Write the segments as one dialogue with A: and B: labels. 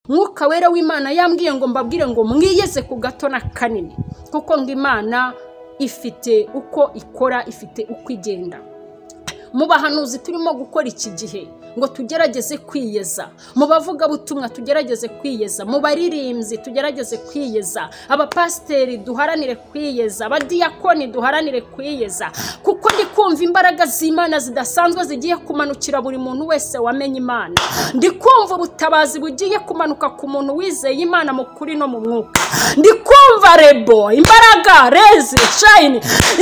A: mwuka wera w'imana yambwiye ngo mbabwire ngo mwiyeze ku gato na kanini kuko ngo imana ifite uko ikora ifite uko igenda mu bahanuzi turimo gukora iki gihe ngo tugerageze kwiyeza mu bavugabutumwa tugerageze kwiyeza mu baririmbyi tugerageze kwiyeza abapasiteri duharanire kwiyeza abadiyakoni duharanire kwiyeza kuko ndi kumva imbaraga z'imana zidasanzwe zigiye kumanukira buri muntu wese wamenye imana ndi kumva ubutabazi bugiye kumanuka ku muntu wizeye imana mu kuri no mu mwuka ndi kumva rebo imbaraga rezi shayini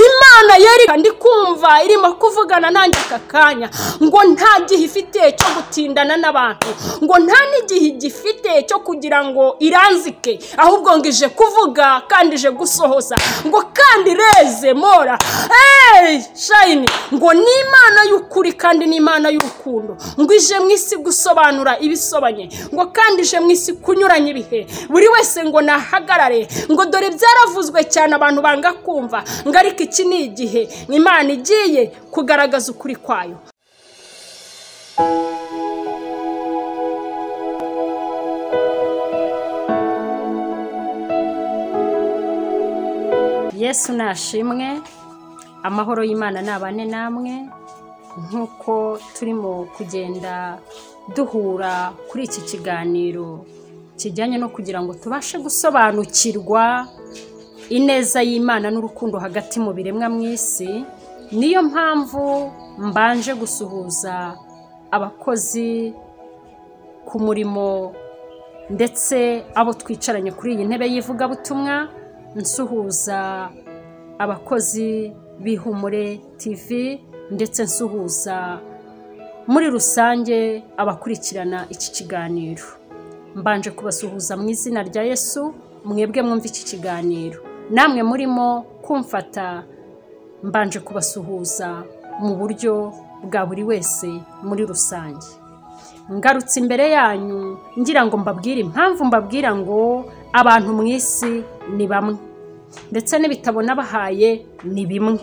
A: imana yereka ndi kumva irimo kuvugana nanjye aka kanya ngo nta gihe ifite cyo gutindana n'abantu ngo nta n'igihe gifite cyo kugira ngo iranzike ahubwo ngo ije kuvuga kandi ije gusohoza ngo kandi reze mora eee shayini ngo ni imana y'ukuri kandi ni imana y'urukundo ngo ije mu isi gusobanura ibisobanye ngo kandi ije mu isi kunyuranya ibihe buri wese ngo nahagarare ngo dore byaravuzwe cyane abantu banga kumva ngo ariko iki ni igihe imana igiye kugaragaza ukuri kwayo yesu nashimwe amahoro y'imana nabane namwe nk'uko turimo kugenda duhura kuri iki kiganiro kijyanye no kugira ngo tubashe gusobanukirwa ineza y'imana n'urukundo hagati mu biremwa mu isi niyo mpamvu mbanje gusuhuza abakozi ku murimo ndetse abo twicaranye kuri iyi ntebe y'ivugabutumwa nsuhuza abakozi b'ihumure TV ndetse nsuhuza muri rusange abakurikirana iki kiganiro mbanje kubasuhuza mu izina rya yesu mwebwe mwumva iki kiganiro namwe murimo kumfata mbanje kubasuhuza mu buryo bwa buri wese muri rusange ngarutse imbere yanyu ngira ngo mbabwire impamvu mbabwira ngo abantu mu isi ni bamwe ndetse n'ibitabo n'abahaye ni bimwe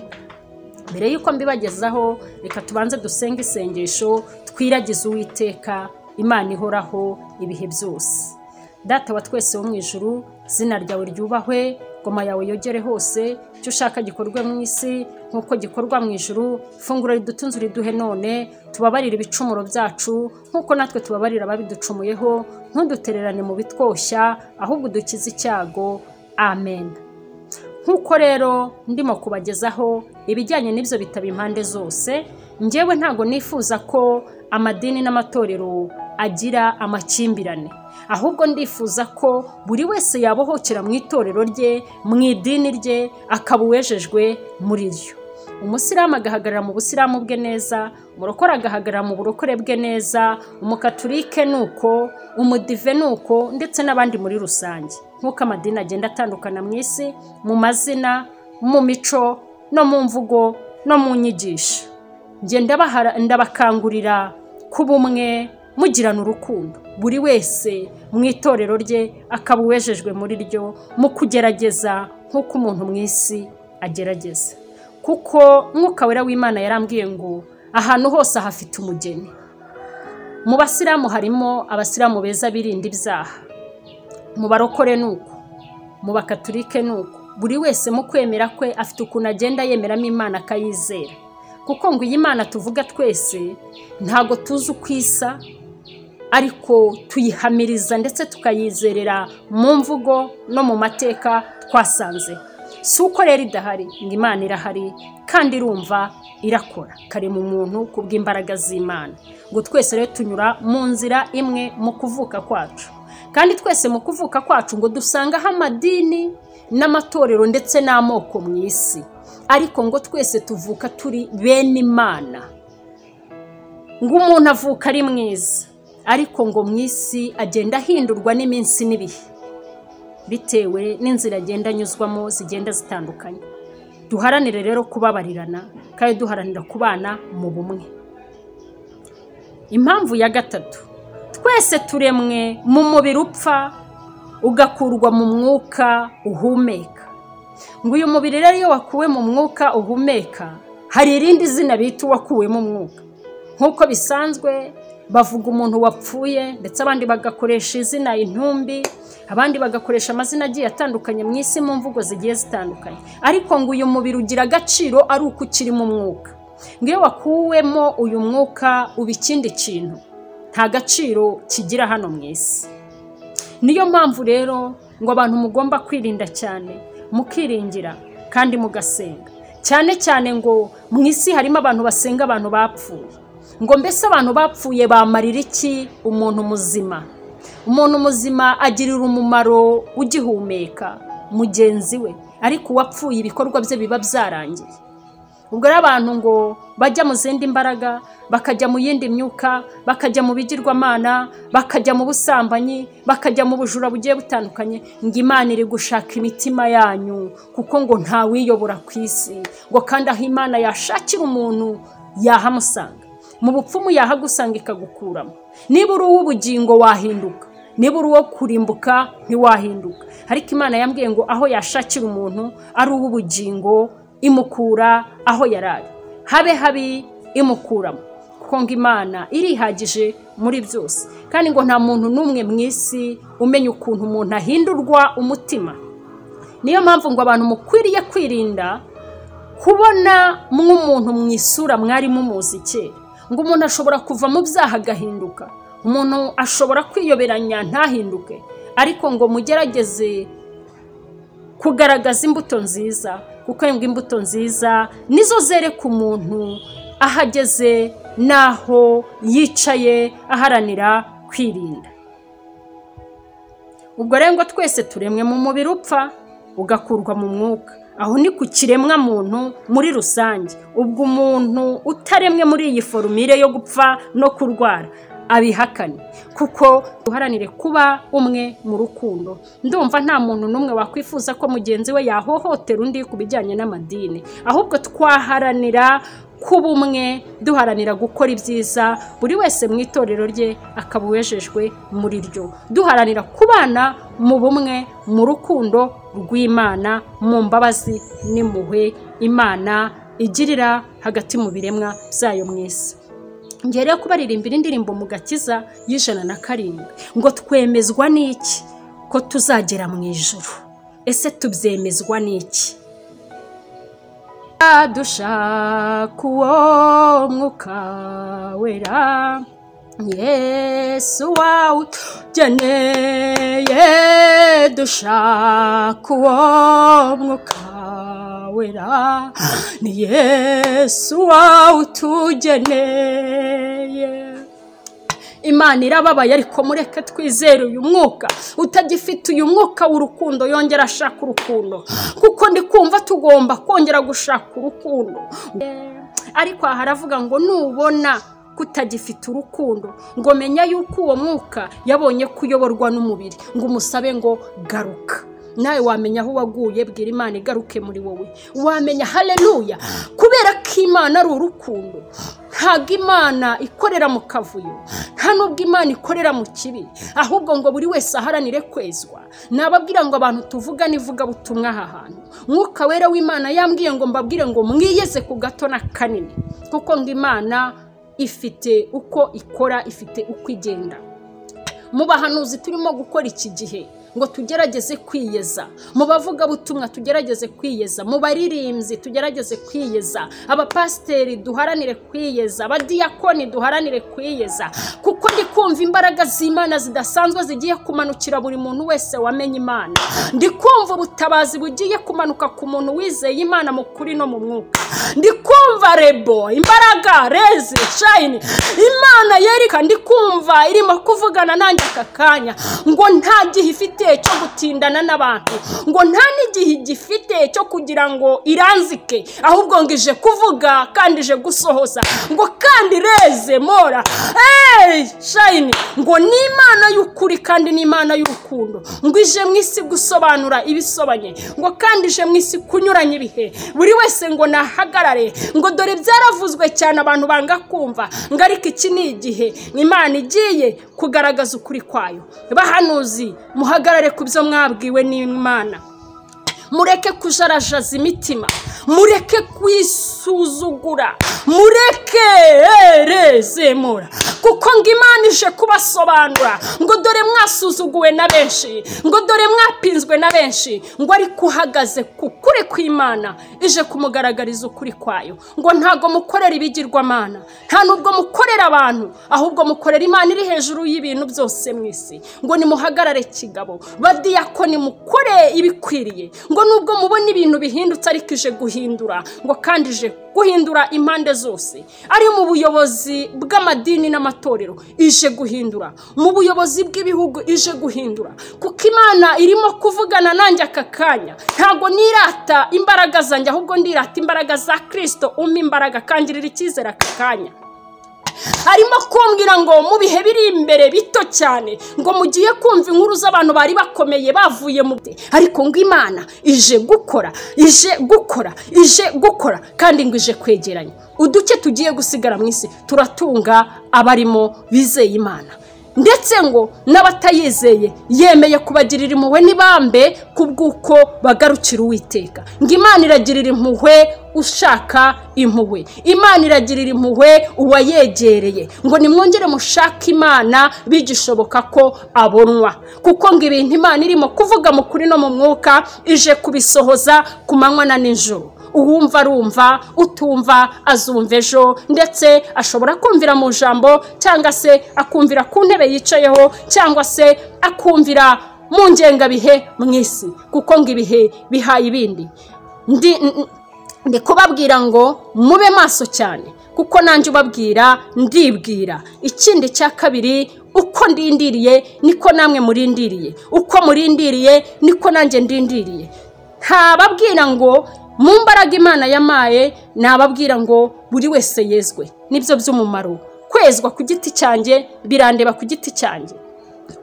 A: mbere y'uko mbibagezaho reka tubanze dusenga isengesho twiragize uwiteka imana ihoraho ibihe byose data wa twese wo mu ijuru izina ryawe ryubahwe goma yawe yogere hose icyo ushaka gikorwe mu isi nk'uko gikorwa mu ijuru ifunguro ridutunze uriduhe none tubabarire ibicumuro byacu nk'uko natwe tubabarira ababiducumuyeho ntudutererane mu bitwoshya ahubwo dukize icyago amen nk'uko rero ndimo kubagezaho ibijyanye n'ibyo bitaba impande zose ngewe ntabwo nifuza ko amadini n'amatorero agira amakimbirane ahubwo ndifuza ko buri wese yabohokera mu itorero rye mu idini rye akaba uwejejwe muri ryo umusiramu agahagarara mu busiramu bwe neza umurokore agahagarara mu burokore bwe neza umukaturike ni uko umudive ni uko ndetse n'abandi muri rusange nk'uko amadini agenda atandukana mu isi mu mazina mu mico no mu mvugo no mu nyigisho ngenda ndabakangurira ku bumwe mugirana urukundo buri wese mu itorero rye akaba uwejejwe muri ryo mu kugerageza nk'uko umuntu mu isi agerageza kuko mwuka wera w'imana yarambwiye ngo ahantu hose hafite umugeni mu basiramu harimo abasiramu beza birinda ibyaha mu barokore ni uko mu bakaturike ni uko buri wese mu kwemera kwe afite ukuntu agenda yemeramo imana akayizera kuko ngo iyi mana tuvuga twese ntabwo tuzi uko isa ariko tuyihamiriza ndetse tukayizerera mu mvugo no mu mateka twasanze si uko rero idahari ngo imana irahari kandi irumva irakora kare mu muntu ku bw'imbaraga z'imana ngo twese rero tunyura mu nzira imwe mu kuvuka kwacu kandi twese mu kuvuka kwacu ngo dusangaho amadini n'amatorero ndetse n'amoko mu isi ariko ngo twese tuvuka turi bene imana ngo umuntu avuka ari mwiza ariko ngo mu isi agenda ahindurwa n'iminsi n'ibihe bitewe n'inzira agenda anyuzwamo zigenda zitandukanye duharanire rero kubabarirana kandi duharanira kubana mu bumwe impamvu ya gatatu twese turemwe mu mubiri upfa ugakurwa mu mwuka uhumeka ngo uyu mubiri rero iyo wakuwe mu mwuka uhumeka hari irindi zina bita uwakuwemo umwuka nk'uko bisanzwe bavuga umuntu wapfuye ndetse abandi bagakoresha izina intumbi abandi bagakoresha amazina agiye atandukanye mu isi mu mvugo zigiye zitandukanye ariko ngo uyu mubiri ugira agaciro ari uko ukiri mu mwuka ngo iyo wakuwemo uyu mwuka uba ikindi kintu nta gaciro kigira hano mu isi niyo mpamvu rero ngo abantu mugomba kwirinda cyane mukiringira kandi mugasenga cyane cyane ngo mu isi harimo abantu basenga abantu bapfuye ngo mbese abantu bapfuye bamarira iki umuntu muzima umuntu muzima agirira umumaro ugihumeka mugenzi we ariko uwapfuye ibikorwa bye biba byarangiye ubwo rero abantu ngo bajya mu zindi mbaraga bakajya mu yindi myuka bakajya mu bigirwamana bakajya mu busambanyi bakajya mu bujura bugiye butandukanye ngo imana iri gushaka imitima yanyu kuko ngo ntawiyobora ku isi ngo kandi aho imana yashakira umuntu yahamusanga mu bupfumu yahagusanga ikagukuramo niba uri uw'ubugingo wahinduka niba uri uwo kurimbuka ntiwahinduka ariko imana yambwiye ngo aho yashakira umuntu ari uw'ubugingo imukura aho yari ari habe habi imukuramo kuko ngo imana irihagije muri byose kandi ngo nta muntu n'umwe mu isi umenya ukuntu umuntu ahindurwa umutima niyo mpamvu ngo abantu mukwiriye kwirinda kubona mw'umuntu mu isura mwari mumuzi kera ngo umuntu ashobora kuva mu byaha agahinduka umuntu ashobora kwiyoberanya ntahinduke ariko ngo mugerageze kugaragaza imbuto nziza kuko ngo imbuto nziza nizo zereka umuntu aho ageze n'aho yicaye aharanira kwirinda ubwo rero ngo twese turemwe mu mubiri upfa ugakurwa mu mwuka aho ni ku kiremwa muntu muri rusange ubwo umuntu utaremwe muri iyi forumire yo gupfa no kurwara abihakane kuko duharanire kuba umwe mu rukundo ndumva nta muntu n'umwe wakwifuza ko mugenzi we yahohotera undi ku bijyanye n'amadini ahubwo twaharanira kuba umwe duharanira gukora ibyiza buri wese mu itorero rye akaba uwejejwe muri ryo duharanira kubana mu bumwe mu rukundo rw'imana mu mbabazi n'impuhwe imana igirira hagati mu biremwa byayo mu isi ngere yo kubaririmbira indirimbo mu gakiza y'ijana na karindwi ngo twemezwa n'iki ko tuzagera mu ijoro ese tubyemezwa n'iki dushaka uwo mwuka wera yesu wawe ukeneye dushaka uwo mwuka wera ni yesu wawe utugeneye imana irababaye ariko mureke twizere uyu mwuka utagifite uyu mwuka w'urukundo yongera ashaka urukundo kuko ndi kumva tugomba kongera gushaka urukundo ariko aha haravuga ngo nubona kutagifite urukundo ngo menya yuko uwo mwuka yabonye kuyoborwa n'umubiri ngo umusabe ngo garuka nawe wamenya aho waguye bwira imana igaruke muri wowe wamenya hareruya kubera ko imana ari urukundo ntabwo imana ikorera mu kavuyo nta n'ubwo imana ikorera mu kibi ahubwo ngo buri wese aharanire kwezwa nababwira ngo abantu tuvuga n'ivugabutumwa aha hantu mwuka wera w'imana yambwiye ngo mbabwire ngo mwiyeze ku gato na kanini kuko ngo imana ifite uko ikora ifite uko igenda mu bahanuzi turimo gukora iki gihe ngo tugerageze kwiyeza mu bavugabutumwa tugerageze kwiyeza mu baririmbyi tugerageze kwiyeza abapasiteri duharanire kwiyeza abadiyakoni duharanire kwiyeza kuko ndi kumva imbaraga z'imana zidasanzwe zigiye kumanukira buri muntu wese wamenye imana ndi kumva ubutabazi bugiye kumanuka ku muntu wizeye imana mu kuri no mu mwuka ndi kumva rebo imbaraga rezi shayini imana yereka ndi kumva irimo kuvugana nanjye aka kanya ngo nta gihe ifite cyo gutindana n'abantu ngo nta n'igihe igifite cyo kugira ngo iranzike ahubwo ngo ije kuvuga kandi ije gusohoza ngo kandi reze mora eee shayini ngo ni imana y'ukuri kandi ni imana y'urukundo ngo ije mu isi gusobanura ibisobanye ngo kandi ije mu isi kunyuranya ibihe buri wese ngo nahagarare ngo dore byaravuzwe cyane abantu banga kumva ngo ariko iki ni igihe imana igiye kugaragaza ukuri kwayo bahanuzi muhagarare ku byo mwabwiwe n'imana mureke kujarajaza imitima mureke kwisuzugura mureke reze mura kuko ngo imana ije kubasobanura ngo dore mwasuzuguwe na benshi ngo dore mwapinzwe na benshi ngo ariko uhagaze ku kuri kw'imana ije kumugaragariza ukuri kwayo ngo ntabwo mukorera ibigirwamana nta nubwo mukorera abantu ahubwo mukorera imana iri hejuru y'ibintu byose mu isi ngo nimuhagarare kigabo badiyakoni mukore ibikwiriye ngo nubwo mubona ibintu bihindutse ariko ije guhindura ngo kandi ije guhindura impande zose ari mu buyobozi bw'amadini n'amatorero ije guhindura mu buyobozi bw'ibihugu ije guhindura kuko imana irimo kuvugana nanjye aka kanya ntabwo nirata imbaraga zanjye ahubwo ndirata imbaraga za kirisito umpa imbaraga akangirira icyizere aka kanya arimo kumbwira ngo mu bihe biri imbere bito cyane ngo mugiye kumva inkuru z'abantu bari bakomeye bavuye mu bye ariko ngo imana ije gukora ije gukora ije gukora kandi ngo ije kwegeranya uduke tugiye gusigara mu isi turatunga abarimo bizeye imana ndetse ngo n'abatayizeye yemeye kubagirira impuhwe n'ibambe kubw'uko bagarukira uwiteka ngo imana iragirira impuhwe ushaka impuhwe imana iragirira impuhwe uwayegereye ngo nimwongere mushake imana bigishoboka ko abonwa kuko ngo ibintu imana irimo kuvuga mu kuri no mu mwuka ije kubisohoza ku manywa na nijoro uwumva arumva utumva azumva ejo ndetse ashobora kumvira mu jambo cyangwa se akumvira ku ntebe yicayeho cyangwa se akumvira mu ngengabihe mu isi kuko ngo ibihe bihaye ibindi ndi kubabwira ngo mube maso cyane kuko nanjye ubabwira ndibwira ikindi cya kabiri uko ndindiriye niko namwe murindiriye uko murindiriye niko nanjye ndindiriye ntababwira ngo mu mbaraga imana yamaye ntababwira ngo buri wese yezwe nibyo by'umumaro kwezwa ku giti cyanjye birandeba ku giti cyanjye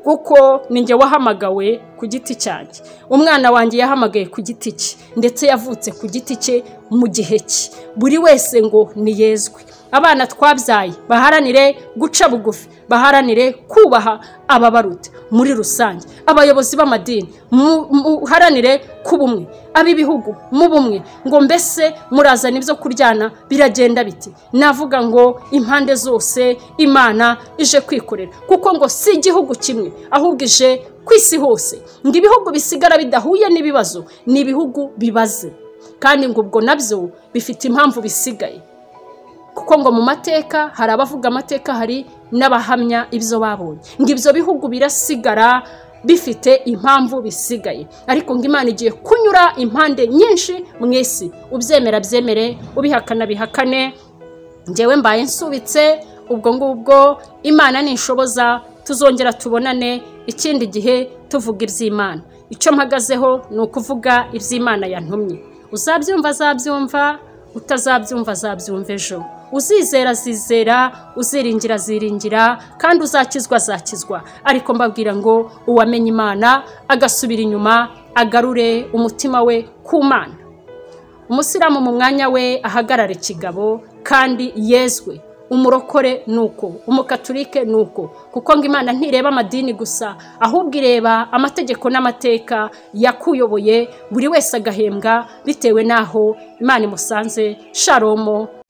A: kuko ninjye wahamagawe ku giti cyanjye umwana wanjye yahamagaye ku giti cye ndetse yavutse ku giti cye mu gihe cye buri wese ngo niyezwe abana twabyaye baharanire guca bugufi baharanire kubaha ababaruta muri rusange abayobozi b'amadini muharanire kuba umwe ab'ibihugu mu bumwe ngo mbese murazana ibyo kuryana biragenda biti navuga ngo impande zose imana ije kwikorera kuko ngo si igihugu kimwe ahubwo ije ku isi hose ngo ibihugu bisigara bidahuye n'ibibazo ni ibihugu bibaze kandi ngo ubwo nabyo bifite impamvu bisigaye kuko ngo mu mateka hari abavuga amateka hari n'abahamya ibyo babonye ngo ibyo bihugu birasigara bifite impamvu bisigaye ariko ngo imana igiye kunyura impande nyinshi mu isi ubyemera byemere ubihakana bihakane ngewe mbaye nsubitse ubwo ngubwo imana nishoboza tuzongera tubonane ikindi gihe tuvuga iby'imana icyo mpagazeho ni ukuvuga iby'imana yantumye uzabyumva azabyumva utazabyumva azabyumva ejo uzizera azizera uziringira aziringira kandi uzakizwa azakizwa ariko mbabwira ngo uwamenye imana agasubira inyuma agarure umutima we ku mana umusiramu mu mwanya we ahagarare kigabo kandi yezwe umurokore ni uko umukaturike ni uko kuko ngo imana ntireba amadini gusa ahubwo ireba amategeko n'amateka yakuyoboye buri wese agahembwa bitewe n'aho imana imusanze sharomo